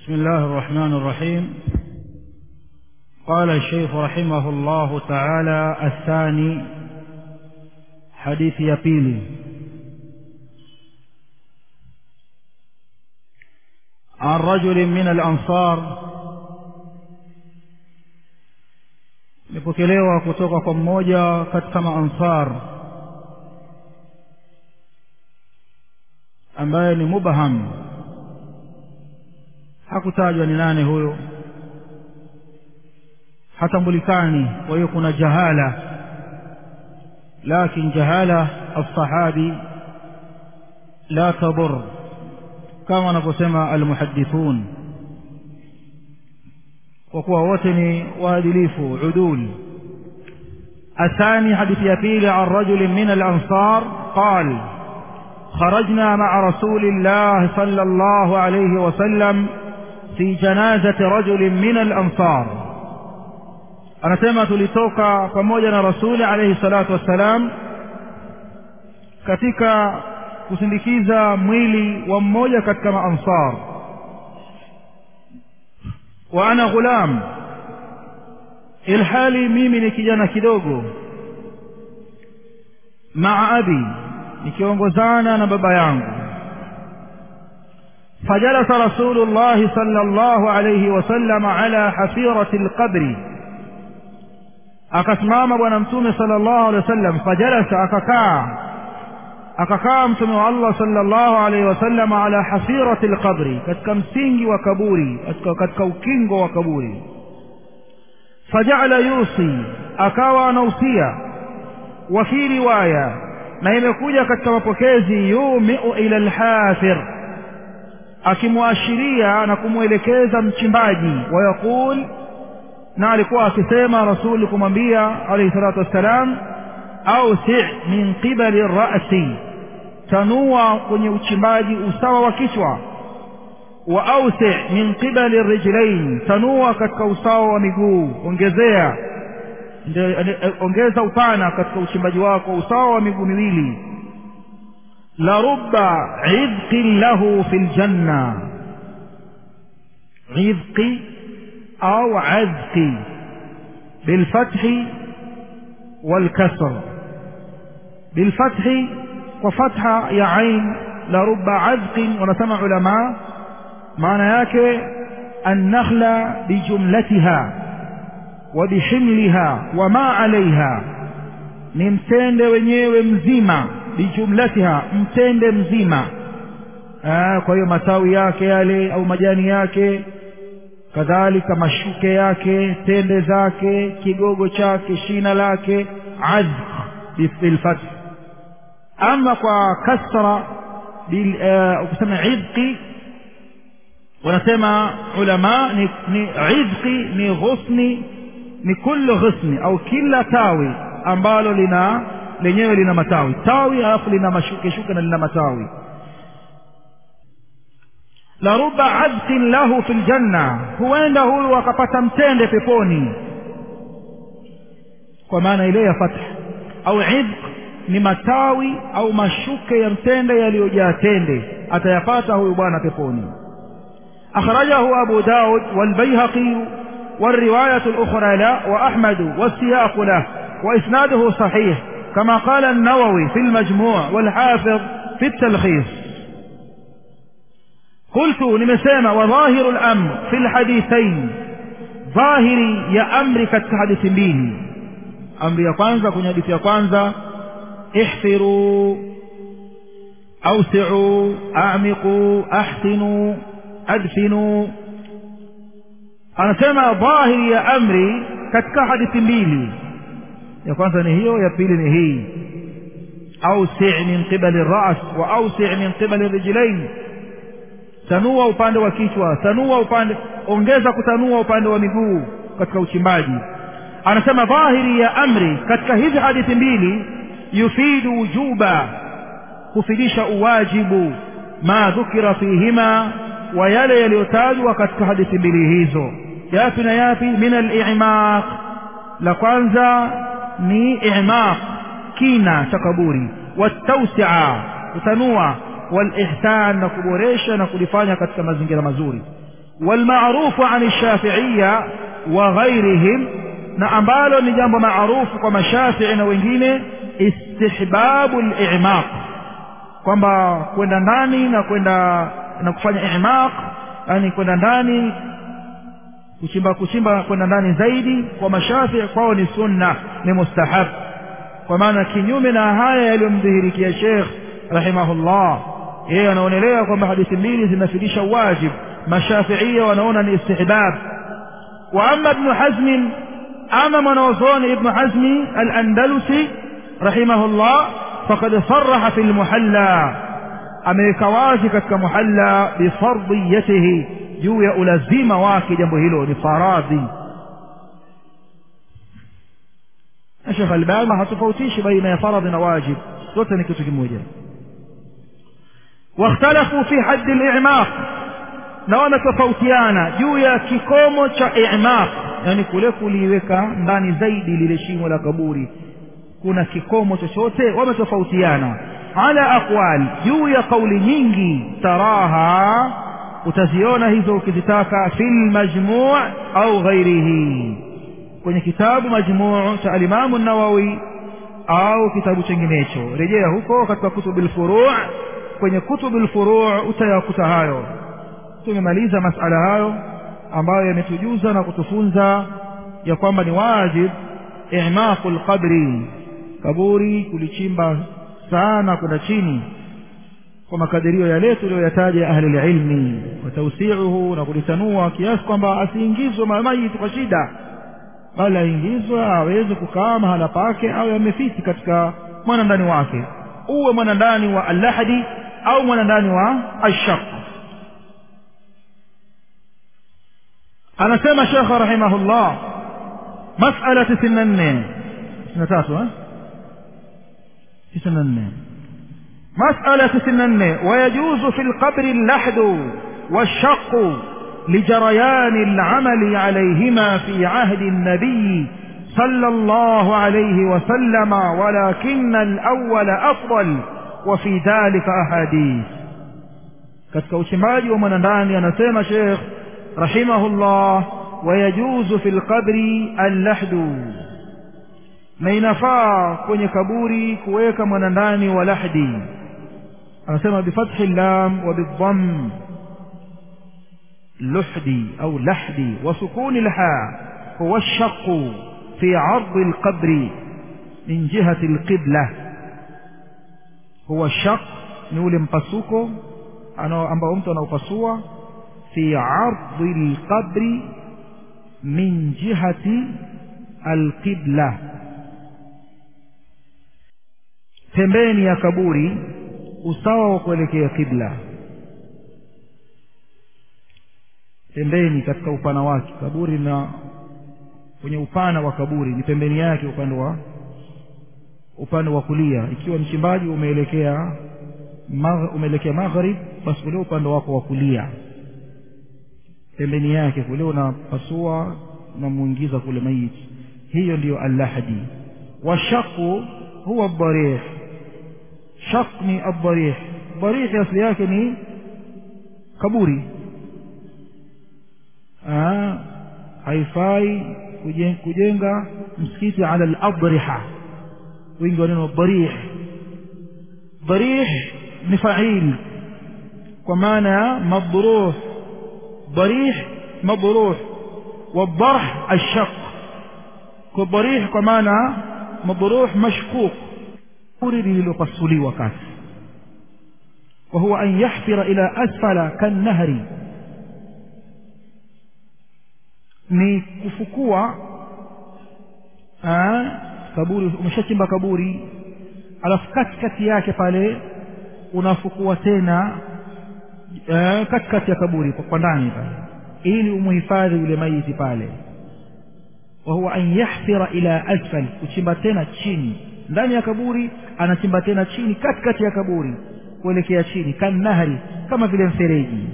بسم الله الرحمن الرحيم قال الشيخ رحمه الله تعالى الثاني حديث يبيلي عن رجل من الأنصار nipokelewa kutoka kwa mmoja katika maansar ambaye ni mubham hakutajwa ni nane huyo hatambulikani kwa hiyo kuna jahala lakin jahala alsahabi la tadur kama wanavyosema almuhadithun kwa kuwa wote ni waadilifu udul الثاني حديث يبيل عن رجل من الأنصار قال خرجنا مع رسول الله صلى الله عليه وسلم في جنازة رجل من الأنصار anasema tulitoka pamoja na rasuli alayhi salatu wassalam katika kusindikiza mwili wa mmoja katika maansar wa ana ghulam ilhali mimi ni kijana kidogo maa abi nikiongozana na baba yangu فجلس رسول الله صلى الله عليه وسلم على حفيرة القبر akasimama bwana mtume sallallahu alaihi wasallam fajalasa akakaa akakaa mtume wa Allah sallallahu alaihi wasallam ala hafirati alqabri katika msingi wa kaburi katika, katika ukingo wa kaburi fajala yusi akawa anausia wa fi riwaya na imekuja katika mapokezi yumiu ila alhafir akimwashiria na kumwelekeza mchimbaji wayaqul na alikuwa akisema rasuli kumwambia alayhi salatu wassalam ausi min qibali rasi tanua kwenye uchimbaji usawa wa kichwa wa ausi min qibali rijlain tanua katika usawa wa miguu ongezea ongeza upana katika uchimbaji wako usawa wa miguu miwili la rubba idqin lahu fi ljanna idqi أو عذق بالفتح والكسر بالفتح وفتح يا عين لرب عذق ونسمع علماء معنى yake النخلة بجملتها وبحملها وما عليها ni mtende wenyewe mzima bijumlatiha mtende mzima kwa hiyo matawi yake yale au majani yake kadhalika mashuke yake tende zake kigogo chake shina lake azq bilfath ama kwa kasra ukisema idqi wanasema ulama ni, ni idqi ni ghusni ni kullu ghusni au kila tawi ambalo lina lenyewe lina matawi tawi alafu lina mashuke shuke na lina matawi la ruba adqin lahu fil janna huenda huyu akapata mtende peponi kwa maana ile ya fath au idq ni matawi au mashuke ya mtende yaliyojaa tende atayapata huyu bwana peponi akhrajahu abu daud walbayhaqi والرواية الأخرى لا وأحمد والسياق له وإسناده صحيح كما قال النووي في المجموع والحافظ في التلخيص قلت nimesema وظاهر الأمر في الحديثين ظاهري ya amri katika hadithi mbili amri ya kwanza kwenye hadithi ya kwanza ihfiru awsi'u a'miqu ahsinu adfinu anasema dhahiri ya amri katika hadithi mbili ya kwanza ni hiyo ya pili ni hii awsi' min qibali ar-ra's wa awsi' min qibali rijlain tanua upande wa kichwa tanua upande ongeza kutanua upande wa miguu katika uchimbaji anasema dhahiri ya amri katika hizi hadithi mbili yufidu wujuba kufidisha uwajibu ma dhukira fihima wa yale yaliyotajwa katika hadithi mbili hizo yapi na yapi min al-i'maq la kwanza ni i'maq kina cha kaburi watausia kutanua walihsan na kuboresha na kulifanya katika mazingira mazuri والمعروف عن الشافعية وغيرهم na ambalo ni jambo maarufu kwa mashafii na wengine istihbabu limaq kwamba kwenda ndani na kwenda na kufanya imaq yani kwenda ndani kuchimba kuchimba kwenda ndani zaidi kwa mashafii kwao ni sunna ni mustahab kwa maana kinyume na haya yaliyomdhihirikia shekh rahimahullah yeye anaonelea kwamba hadithi mbili zinafidisha wajib mashafiia wanaona ni istihbab wa ama ibnu hazmin ama mwanaozoni ibnu hazmi alandalusi rahimahullah fakad saraha fi lmuhalla ameweka wazi katika muhalla bifardiyatihi juu ya ulazima wake jambo hilo ni faradhi na shekh albani hatofautishi baina ya faradhi na wajib zote ni kitu kimoja واختلفوا في حد الإعماق na wametofautiana juu ya kikomo cha imaq yani kule kuliweka ndani zaidi lile shimo la kaburi kuna kikomo chochote wametofautiana ala aqwal juu ya kauli nyingi taraha utaziona hizo ukizitaka fi lmajmuu au ghairihi kwenye kitabu majmuu cha alimamu nawawi au kitabu chenginecho rejea huko katika kutubu lfuruu kwenye kutubu lfuruu utayakuta hayo tumemaliza masala hayo ambayo yametujuza na kutufunza ya kwamba ni wajib imaqu lqabri kaburi kulichimba sana kwenda chini kwa makadirio yale tuliyoyataja ahli lilmi watausiuhu na kulitanua kiasi kwamba asiingizwe maiti kwa shida bali aingizwe aweze kukaa mahala pake au yamefiti katika mwanandani wake uwe mwanandani wa allahadi au mwanandani wa ashaq anasema shekhe rahimahullah masala tisini na nne tisini na tatu tisini na nne مسألة تسنن ويجوز في القبر اللحد والشق لجريان العمل عليهما في عهد النبي صلى الله عليه وسلم ولكن الأول أفضل وفي ذلك أحاديث katika uchimbaji wa mwanandani anasema shekh rahimahullah wayajuzu fi lqabri allahdu na inafaa kwenye kaburi kuweka mwanandani wa lahdi anasema bifathi llam wa bidham luhdi au lahdi wa sukuni lha huwa lshaqu fi ardi lqabri min jihati lqibla huwa shaq ni ule mpasuko ambao mtu anaupasua fi ardi lqabri min jihati alqibla pembeni ya kaburi usawa wa kuelekea kibla pembeni katika upana wake kaburi na kwenye upana wa kaburi ni pembeni yake upande wa upande wa kulia ikiwa mchimbaji umeelekea umeelekea maghrib basi ule upande wako wa kulia pembeni yake kule unapasua unamuingiza kule maiti hiyo ndiyo allahdi washaku huwa dharih shaq ni adharih dharih asli yake ni kaburi haifai kujenga msikiti ala ladriha wingi wa neno dharih dharih ni fail kwa maana ya madruh dharih madruh والضرح الشق كالضريح كمانا مضروح مشقوق أريد للقصلي وكاس وهو أن يحفر إلى أسفل كالنهر ni kufukua kaburi umeshachimba kaburi alafu katikati yake pale unafukua tena katikati ya kaburi kwa ndani pale ili umuhifadhi yule maiti pale wa huwa an yahfira ila asfal kuchimba tena chini ndani ya kaburi anachimba tena chini katikati ya kaburi kuelekea chini kannahari kama vile mfereji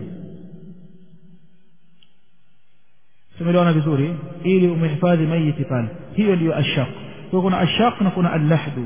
tumeliona vizuri ili umehifadhi maiti pale hiyo ndiyo ashaq kwa kuna ashaq na kuna allahdu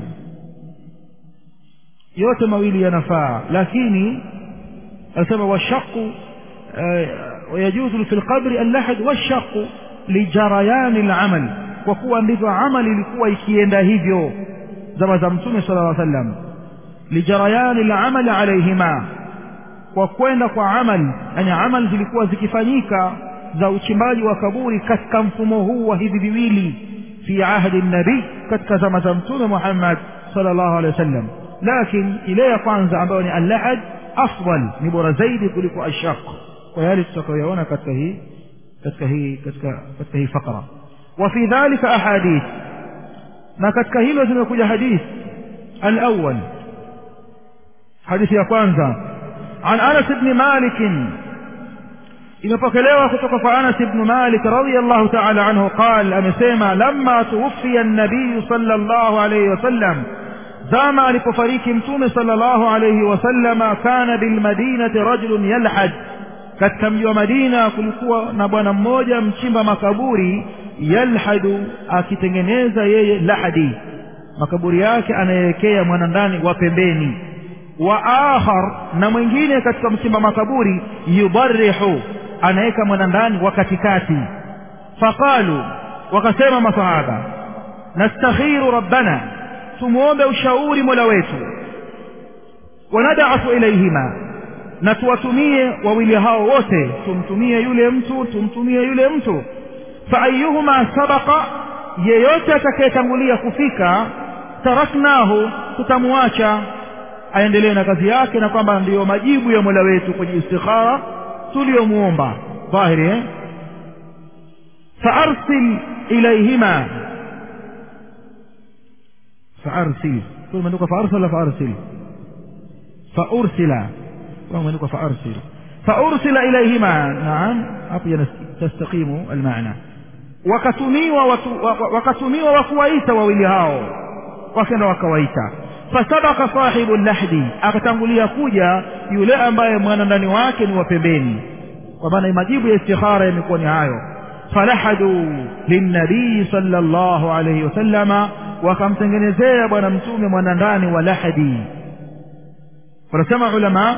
yote mawili yanafaa lakini anasema washaqu wayajuzu fi lqabri allahad washaqu lijarayani lamal kwa kuwa ndivyo amali ilikuwa ikienda hivyo zama za mtume sala llaw sallam lijarayani lamali alaihima kwa kwenda kwa amali yani amali zilikuwa zikifanyika za uchimbaji wa kaburi katika mfumo huu wa hivi viwili fi ahdi nabii katika zama za mtume muhammad sala llahu alehi wa sallam lakin ile ya kwanza ambayo ni allahad afdal ni bora zaidi kuliko ashaq kwa yale tutakayoyaona katika hii katika hii katika katika hii fakra wa fi dhalika ahadith na katika hilo zimekuja hadith alawwal hadithi ya kwanza عن أنس بن مالك imepokelewa kutoka kwa Anas ibn Malik radhiyallahu ta'ala anhu qal amesema lamma tuwfiya an-nabiy sallallahu alayhi wasallam zama alipofariki mtume sallallahu alayhi wasallam kana bil madinati rajulun yalhad katika mji wa Madina kulikuwa na bwana mmoja mchimba makaburi yalhadu akitengeneza yeye lahadi makaburi yake anayewekea mwanandani wa pembeni wa akhar na mwingine katika mchimba makaburi yubarihu anaweka mwanandani wa katikati faqalu wakasema masahaba nastakhiru rabbana tumuombe ushauri mola wetu wanadafu ilaihima na tuwatumie wawili hao wote tumtumie yule mtu tumtumie yule mtu faayuhuma sabaqa yeyote atakayetangulia kufika taraknahu tutamwacha aendelee na kazi yake na kwamba ndiyo majibu ya mola wetu kwenye istikhara tuliyomuomba dhahiri eh? faarsil ilaihima faarsil imeandikwa faarsil wala faarsil faursila imeandikwa faarsil faursila ilaihima naam hapo tastaqimu almaana wakatumiwa watu, wakatumiwa wakuwaita wawili hao wakenda wakawaita fasabaka sahibu lahdi akatangulia kuja yule ambaye mwanandani wake ni wa pembeni kwa maana majibu ya istikhara yamekuwa ni hayo falahadu linnabii sala llahu alaihi wasallama wakamtengenezea bwana mtume mwanandani wa lahdi wanasema ulama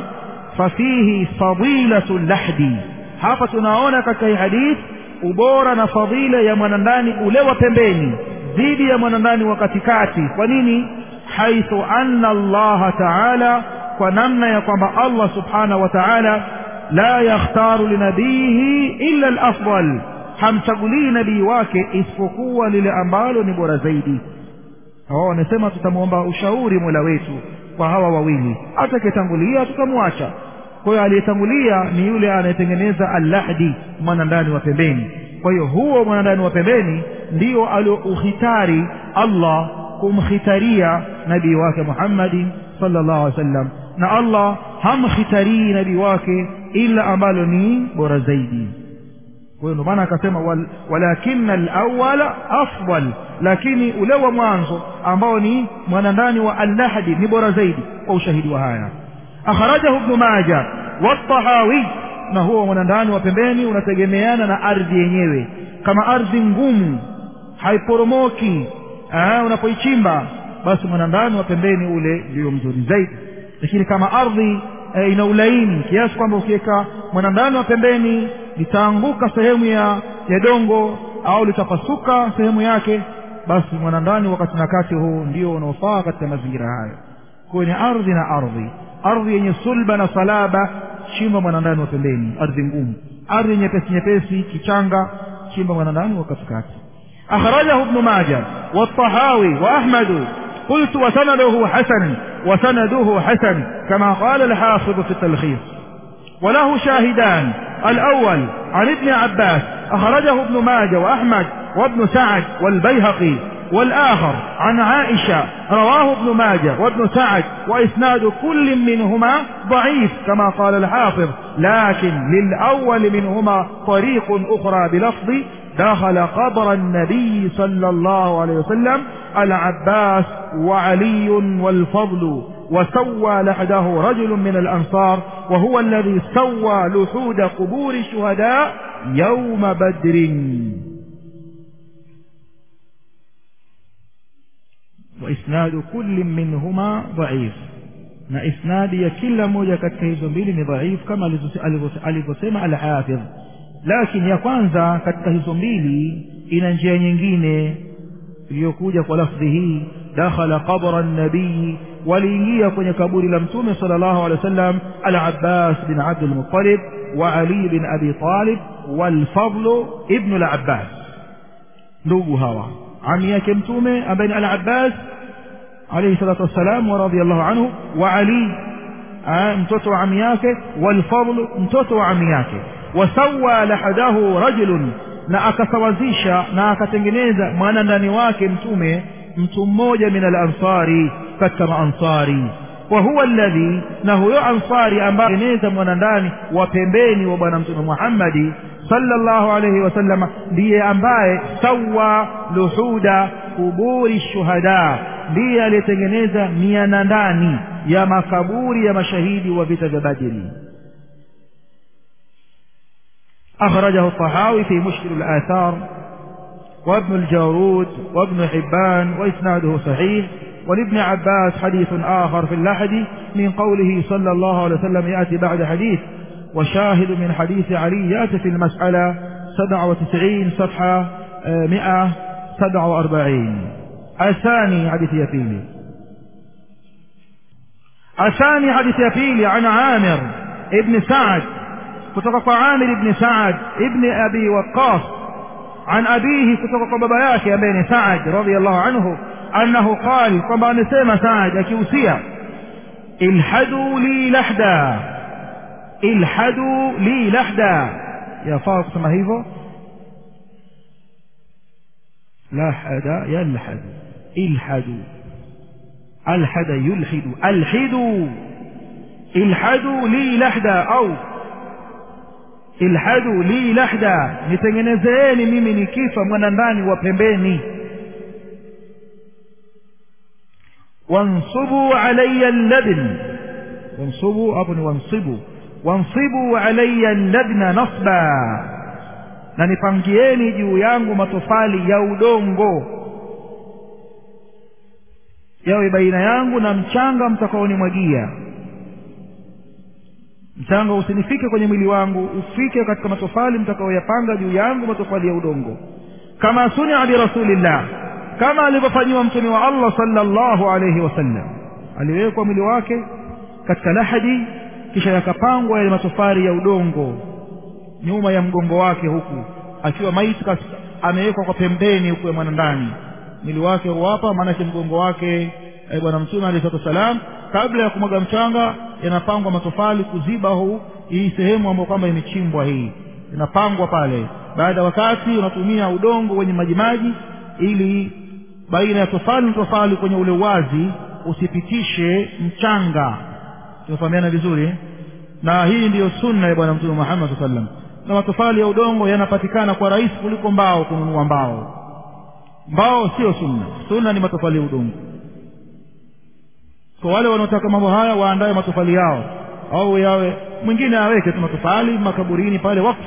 fafihi fadilatu lahdi hapa tunaona katika hii hadith ubora na fadila ya mwanandani ule wa pembeni dhidi ya mwanandani wa katikati kwa nini haithu anna allaha taala kwa namna ya kwamba allah subhanahu wa taala la yakhtaru linabiyihi illa alafdal hamchagulii nabii wake isipokuwa lile ambalo ni bora zaidi hawa wanasema tutamwomba ushauri mola wetu kwa hawa wawili atakayetangulia tutamwacha kwa hiyo aliyetangulia ni yule anayetengeneza allahdi mwanandani wa pembeni kwa hiyo huo mwanandani wa pembeni ndio aliouhitari allah kumkhitaria nabii wake muhammadin sallallahu alaihi wasallam na allah hamkhitarii nabii wake ila ambalo ni bora zaidi kwa hiyo ndio maana akasema wal, walakina alawala afdal lakini ule wa mwanzo ambao ni mwanandani wa allahdi ni bora zaidi kwa ushahidi wa haya akhrajahu ibnu maja watahawi na huo mwanandani wa pembeni unategemeana na ardhi yenyewe kama ardhi ngumu haiporomoki unapoichimba basi mwanandani wa pembeni ule ndio mzuri zaidi lakini kama ardhi e, ina ulaini kiasi kwamba ukiweka mwanandani wa pembeni litaanguka sehemu ya ya dongo au litapasuka sehemu yake basi mwanandani wakati na kati huu ndio unaofaa katika mazingira hayo kwenye ardhi na ardhi ardhi yenye sulba na salaba chimba mwanandani wa pembeni ardhi ngumu ardhi nyepesi nyepesi kichanga chimba mwanandani wa katikati أخرجه ابن ماجه والطحاوي وأحمد قلت وسنده حسن وسنده حسن كما قال الحافظ في التلخيص وله شاهدان الأول عن ابن عباس أخرجه ابن ماجه وأحمد وابن سعد والبيهقي والآخر عن عائشة رواه ابن ماجه وابن سعد وإسناد كل منهما ضعيف كما قال الحافظ لكن للأول منهما طريق أخرى بلفظ دخل قبر النبي صلى الله عليه وسلم العباس وعلي والفضل وسوى لحده رجل من الأنصار وهو الذي سوى لحود قبور الشهداء يوم بدر وإسناد كل منهما ضعيف na isnadi ya kila moja katika hizo mbili ni dhaifu kama alivyosema alhafidh lakini ya kwanza katika hizo mbili ina njia nyingine iliyokuja kwa lafdhi hii dakhala qabra nabii waliingia kwenye kaburi la mtume sallallahu alaihi wasallam al-Abbas bin Abdul Muttalib wa Ali bin Abi Talib wal-Fadl ibn al-Abbas ndugu hawa ami yake mtume ambaye ni al-Abbas alayhi salatu wassalam wa radiyallahu anhu wa Ali mtoto wa ami yake wal-Fadl mtoto wa ami yake wasawa lahadahu rajulun na akasawazisha na akatengeneza mwana ndani wake mtume mtu mmoja min al-ansari katika maansari wa huwa alladhi na huyo ansari ambaye tengeneza mwana ndani wa pembeni wa bwana mtume Muhammadi sallallahu alayhi wasallam ndiye ambaye sawa luhuda kuburi shuhada ndiye aliyetengeneza miana ndani ya makaburi ya mashahidi wa vita vya Badri أخرجه الطحاوي في مشكل الآثار وابن الجارود وابن حبان وإسناده صحيح ولابن عباس حديث آخر في اللحد من قوله صلى الله عليه وسلم يأتي بعد حديث وشاهد من حديث علي يأتي في المسألة 97 صفحة 147 الثاني حديث يفيلي الثاني حديث يفيلي عن عامر ابن سعد kutoka kwa Amir ibn Saad ibn Abi Waqqas an abihi kutoka kwa baba yake ambaye ni Saad radhiyallahu anhu annahu qal kwamba amesema Saad akihusia ilhadu li lahda ilhadu li lahda yafaa kusema hivyo lahada yalhadu ilhadu alhada yulhidu alhidu ilhadu li lahda au ilhadu li lahda nitengenezeeni mimi nikifa mwana ndani wa pembeni wansubu alayya labn wansubu hapo ni wansibu wansibu alayya labna nasba na nipangieni juu yangu matofali ya udongo yawe baina yangu na mchanga mtakaonimwagia mchanga usinifike kwenye mwili wangu ufike katika matofali mtakaoyapanga juu yangu matofali ya udongo kama sunia birasulillah kama alivyofanyiwa mtume wa Allah sallallahu alayhi wasallam aliwekwa mwili wake katika lahadi kisha yakapangwa yale matofali ya udongo nyuma ya mgongo wake huku akiwa maiti amewekwa kwa pembeni huku ya mwana ndani mwili wake huwapa maanake mgongo wake e, bwana mtume alayhi salatu wasalam kabla ya kumwaga mchanga yanapangwa matofali kuziba huu hii sehemu ambayo kwamba imechimbwa hii inapangwa pale baada ya wakati unatumia udongo wenye majimaji ili baina ya tofali na tofali kwenye ule uwazi usipitishe mchanga tumefahamiana vizuri na hii ndiyo sunna ya bwana mtume Muhammad sallallahu alaihi wasallam na matofali ya udongo yanapatikana kwa rahisi kuliko mbao kununua mbao mbao sio sunna sunna ni matofali ya udongo kwa wale wanaotaka mambo haya waandae matofali yao au yawe mwingine aweke tu matofali makaburini pale wakfu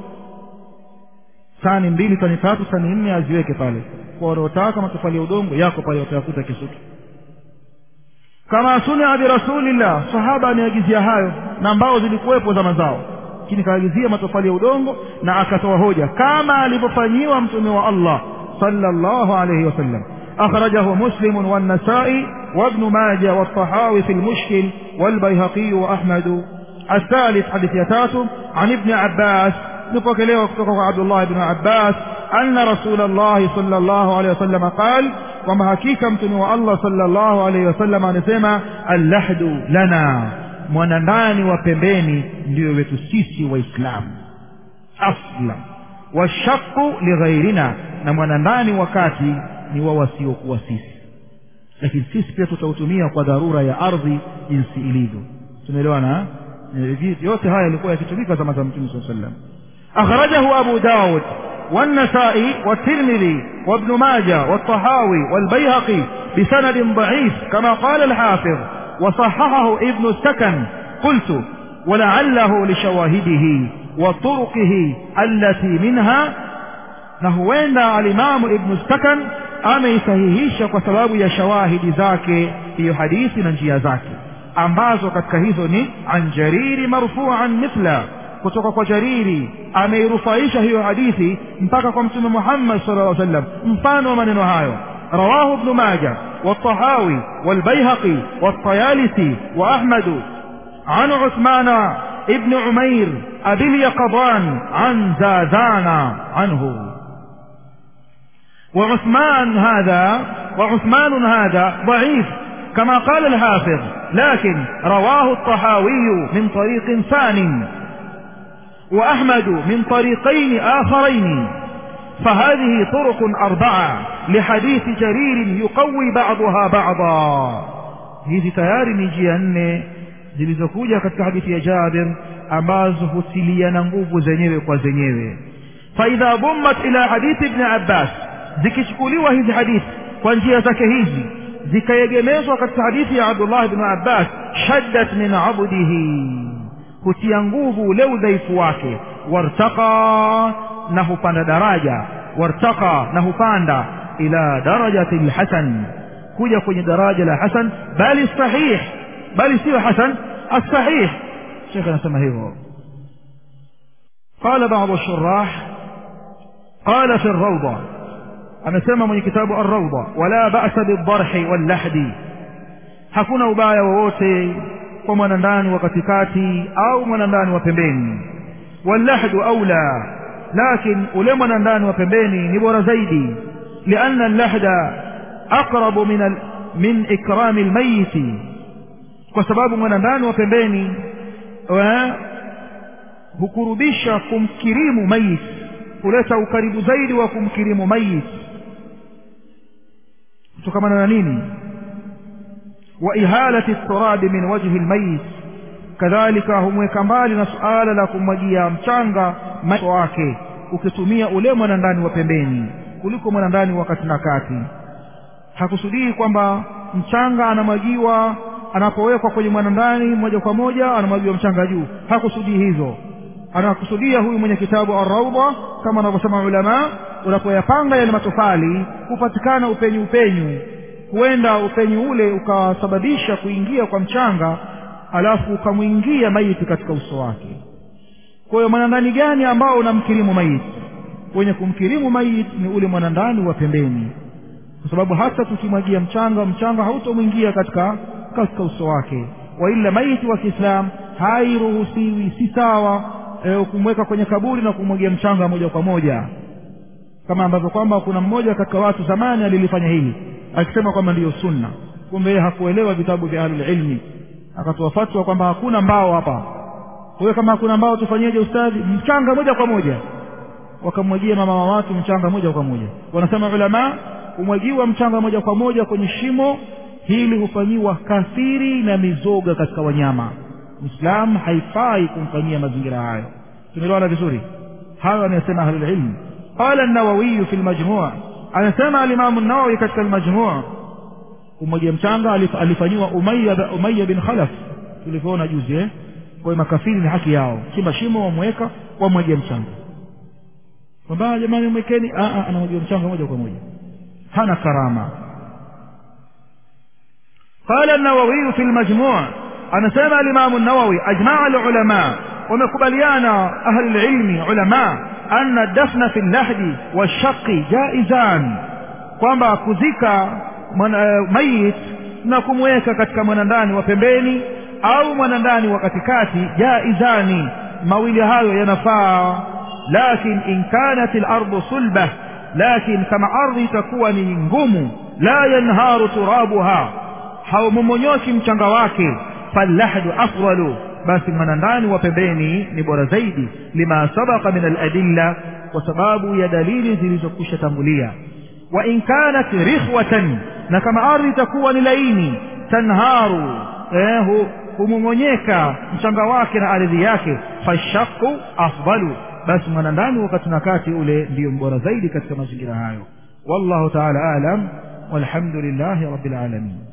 tani mbili tani tatu tani nne aziweke pale kwa wanaotaka matofali ya udongo yako pale watayakuta kisutu kama sunia birasulillah sahaba ameagizia hayo na mbao zilikuwepo zama zao lakini kaagizia matofali ya udongo na akatoa hoja kama alivyofanyiwa mtume wa Allah sallallahu alayhi wasallam أخرجه مسلم والنسائي وابن ماجه والطحاوي في المشكل والبيهقي وأحمد الثالث حديث يتاتم عن ابن عباس نفكليه وكتوكه عبد الله بن عباس أن رسول الله صلى الله عليه وسلم قال وما حقيقة متنوى الله صلى الله عليه وسلم نسمى اللحد لنا mwanandani wa pembeni ndio wetu sisi waislamu aslam washaku lighairina na mwanandani wakati ni wa wasiokuwa sisi lakini sisi pia tutautumia kwa dharura ya ardhi jinsi ilivyo tumeelewana yote haya yalikuwa yakitumika zama za mtume saa sallam akhrajahu abu daud والنسائي والترمذي وابن ماجه والطحاوي والبيهقي بسند ضعيف كما قال الحافظ وصححه ابن السكن قلت ولعله لشواهده وطرقه التي منها نهوين الإمام ابن السكن ameisahihisha kwa sababu ya shawahidi zake hiyo hadithi na njia zake ambazo katika hizo ni an jariri marfuan mithla kutoka kwa jariri ameirufaisha hiyo hadithi mpaka kwa mtume muhammad sala llaw sallam mfano wa maneno hayo رواه ابن ماجه والطحاوي والبيهقي والطيالسي وأحمد عن عثمان ابن عمير أبي اليقظان عن زازان عنه وعثمان هذا وعثمان هذا ضعيف كما قال الحافظ لكن رواه الطحاوي من طريق ثان وأحمد من طريقين آخرين فهذه طرق أربعة لحديث جرير يقوي بعضها بعضا hizi tayari ni njia nne zilizokuja katika hadithi ya jabir ambazo hutiliana nguvu zenyewe kwa zenyewe faidha dhummat ila hadithi ibni abbas zikichukuliwa hizi hadithi kwa njia zake hizi zikaegemezwa katika hadithi ya abdullah bni abbas shaddat min abdihi hutia nguvu ule udhaifu wake wartaqa na hupanda daraja wartaqa na hupanda ila darajati lhasan kuja kwenye daraja la hasan bali sahih bali siyo hasan الصحيح شيخنا سمى هيفو قال بعض الشراح قال في الروضة أنا سمى من كتاب الروضة ولا بأس بالضرح واللحد hakuna ubaya wowote kwa mwanandani wa katikati au mwanandani wa pembeni wallahdu aula lakin ule mwanandani wa pembeni ni bora zaidi lianna allahda aqrabu min, al, min ikrami lmayiti kwa sababu mwanandani wa pembeni wa, hukurubisha kumkirimu mayit huleta ukaribu zaidi wa kumkirimu mayit kutokamana na nini wa ihalati turabi min wajhi lmayit kadhalika humweka mbali na suala la kumwagia mchanga macho wake ukitumia ule mwanandani wa pembeni kuliko mwanandani wa kati na kati hakusudii kwamba mchanga anamwagiwa anapowekwa kwenye mwanandani moja kwa moja anamwagiwa mchanga juu hakusudii hizo anakusudia huyu mwenye kitabu arraudha kama wanavyosema ulama unapoyapanga yale matofali hupatikana upenyu upenyu huenda upenyu ule ukasababisha kuingia kwa mchanga alafu ukamwingia maiti katika uso wake kwa hiyo mwanandani gani ambao unamkirimu maiti wenye kumkirimu maiti ni ule mwanandani wa pembeni kwa sababu hata tukimwagia mchanga mchanga hautomwingia katika katika uso wake waila maiti wa kiislamu hairuhusiwi si sawa e, kumweka kwenye kaburi na kumwagia mchanga moja kwa moja kama ambavyo kwamba kuna mmoja katika watu zamani alilifanya hili akisema kwamba ndiyo sunna kumbe yeye hakuelewa vitabu vya ahlulilmi akatoa fatwa kwamba hakuna mbao hapa kwa hiyo kama hakuna mbao tufanyeje ustadhi mchanga moja kwa moja wakamwagia mama wa watu mchanga moja kwa moja wanasema ulamaa kumwagiwa mchanga moja kwa moja kwenye shimo hili hufanyiwa kafiri na mizoga katika wanyama mwislamu haifai kumfanyia mazingira hayo tumeelewana vizuri hayo anayosema ahlulilmi qala nawawiyu fi lmajmua anasema alimamu nawawi katika lmajmua kumwagia mchanga alifanyiwa umaya, umaya bin khalaf tulivyoona juzi eh? kwa hiyo makafiri ni haki yao chimba shimo wamweka wamwagia mchanga kwamba jamani mwekeni anamwagia mchanga moja kwa moja hana karama قال النووي في المجموع أنا سمع الإمام النووي أجمع العلماء ومقبليانا أهل العلم علماء أن الدفن في اللحد والشق جائزان kwamba kuzika mayit na kumweka katika mwanandani wa pembeni au mwanandani wa katikati jaizani mawili hayo yanafaa lakin in kanat lardu sulbah lakin kama ardhi itakuwa ni ngumu la yanharu turabuha haumomonyoki mchanga wake fallahdu afdalu basi mwanandani wa pembeni ni bora zaidi lima sabaka min aladilla kwa sababu ya dalili zilizokwisha tangulia wa in kanat rikhwatan na kama ardhi itakuwa ni laini tanharu eh, humong'onyeka mchanga wake na ardhi yake fashaku afdalu basi mwanandani wakati na kati ule ndiyo mbora zaidi katika mazingira hayo wallahu taala alam walhamdulillahi rabbil alamin